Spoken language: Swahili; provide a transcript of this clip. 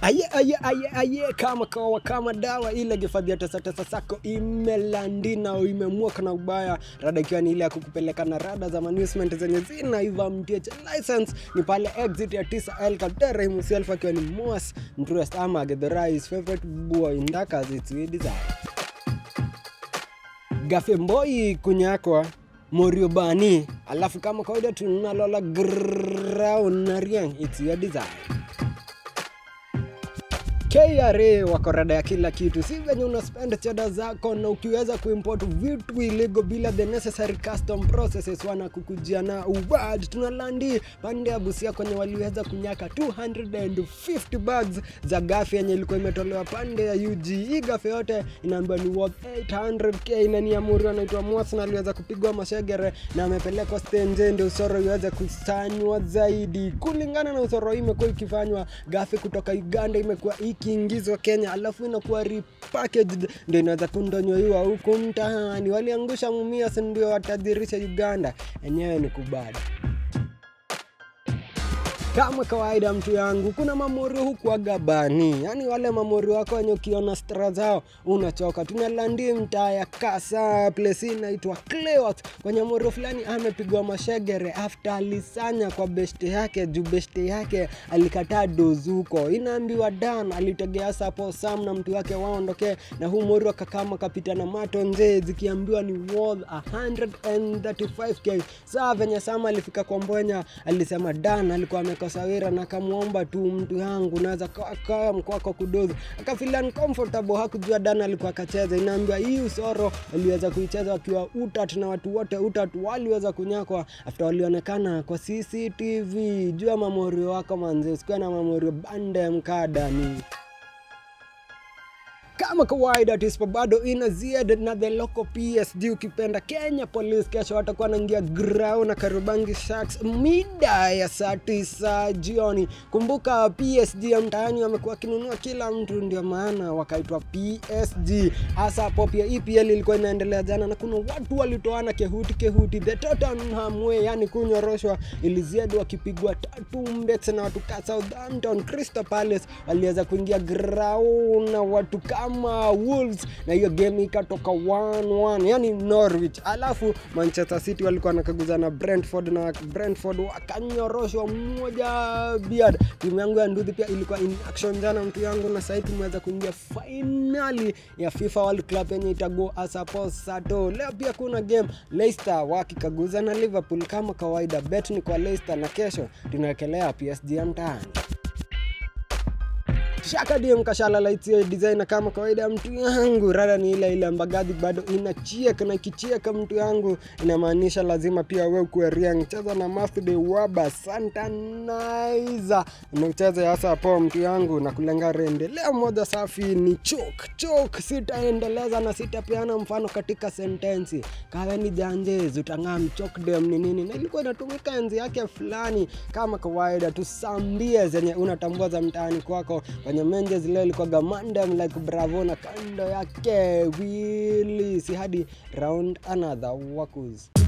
Aye, aye, aye, aye, kama kawa kama dawa ile gifadhi ya tesa tesa sako imelandina au imemuoka na ubaya, rada ikiwa ni ile ya kukupeleka na rada za management zenye zinaiva mtieche license ni pale exit ya 9 El Kadere himself akiwa ni Moas Mtrust ama Githurais favorite boy ndakas it's we desire Gafemboi kunyakwa Morio Bani, alafu kama kawaida tunalola ground na Riang, it's your desire. KRA wako rada ya kila kitu, si venye una spend chada zako na ukiweza kuimport vitu illegal bila the necessary custom processes, wanakukujia na ubad. Tunalandi pande ya Busia kwenye waliweza kunyaka 250 bags za gafi yenye ilikuwa imetolewa pande ya UG. Hii gafi yote inaambiwa ni worth 800k na ni amuri anaitwa Mwas na aliweza kupigwa mashegere na amepelekwa stenje ndio usoro iweze kusanywa zaidi. Kulingana na usoro hii imekuwa ikifanywa gafi kutoka Uganda imekuwa ikiingizwa Kenya, alafu inakuwa repackaged ndio inaweza kundonyoiwa huku mtaani. Waliangusha Mumias ndio watadhirisha Uganda, enyewe ni kubada kama kawaida mtu yangu, kuna mamorio huku Agabani, yaani wale mamorio wako wenye ukiona stra zao unachoka. Tunalandi mtaa ya Kasa, place hii inaitwa Cleoth, kwenye morio fulani amepigwa mashegere after alisanya kwa beshte yake juu beshte yake alikataa dozi huko. Inaambiwa Dan alitegea sapo Sam na mtu wake waondoke, na huu morio akakama kapita na mato nje, zikiambiwa ni worth 135k. Saa venye Sam alifika kwa Mbwenya alisema Dan alikuwa amekosa wira na akamwomba tu mtu yangu naweza kaa mkwako kudozi, akafeel uncomfortable, hakujua Dan alikuwa akacheza. Inaambiwa hii usoro aliweza kuicheza wakiwa utat na watu wote utat waliweza kunyakwa after walionekana kwa CCTV. Jua mamorio wako manze, usikuwe na mamorio bande mkadani kama kawaida tispo bado ina ziada na the local PSG ukipenda Kenya Police kesho watakuwa wanaingia grau na Karubangi Sharks mida ya saa tisa jioni. Kumbuka PSG ya mtaani wamekuwa wakinunua kila mtu, ndio maana wakaitwa PSG. Hasa hapo pia EPL ilikuwa inaendelea jana na kuna watu walitoana kehuti kehuti, the Tottenham way, yani kunyoroshwa iliziadi wakipigwa tatu mbeks na watu ka Southampton. Crystal Palace waliweza kuingia grau na watu kama kama Wolves na hiyo game ikatoka 1-1 yani Norwich. Alafu Manchester City walikuwa wanakaguza na Brentford na Brentford wakanyoroshwa moja biad. Timu yangu ya Nduthi pia ilikuwa in action jana, mtu yangu, na sasa tumeweza kuingia finali ya FIFA World Cup yenye itago asapo sato. Leo pia kuna game Leicester wakikaguza na Liverpool kama kawaida. Bet ni kwa Leicester na kesho tunawekelea PSG ya mtaani shaka dio mkashala laitie designer kama kawaida mtu yangu rada ni ile ile ambagadhi bado inachieka na ikichieka mtu yangu inamaanisha lazima pia we ukuwe riang cheza na Mafde Waba Santanizer nacheza hasa po mtu yangu na kulenga rende leo moja safi ni chok chok sitaendeleza na sitapeana mfano katika sentensi kawe ni janjezi utang'aa mchok dem ni nini na ilikuwa inatumika enzi yake fulani kama kawaida tusambie zenye unatambua za mtaani kwako kwenye menje zile ilikuwaga mandem like bravo na kando yake wili si hadi round another wakus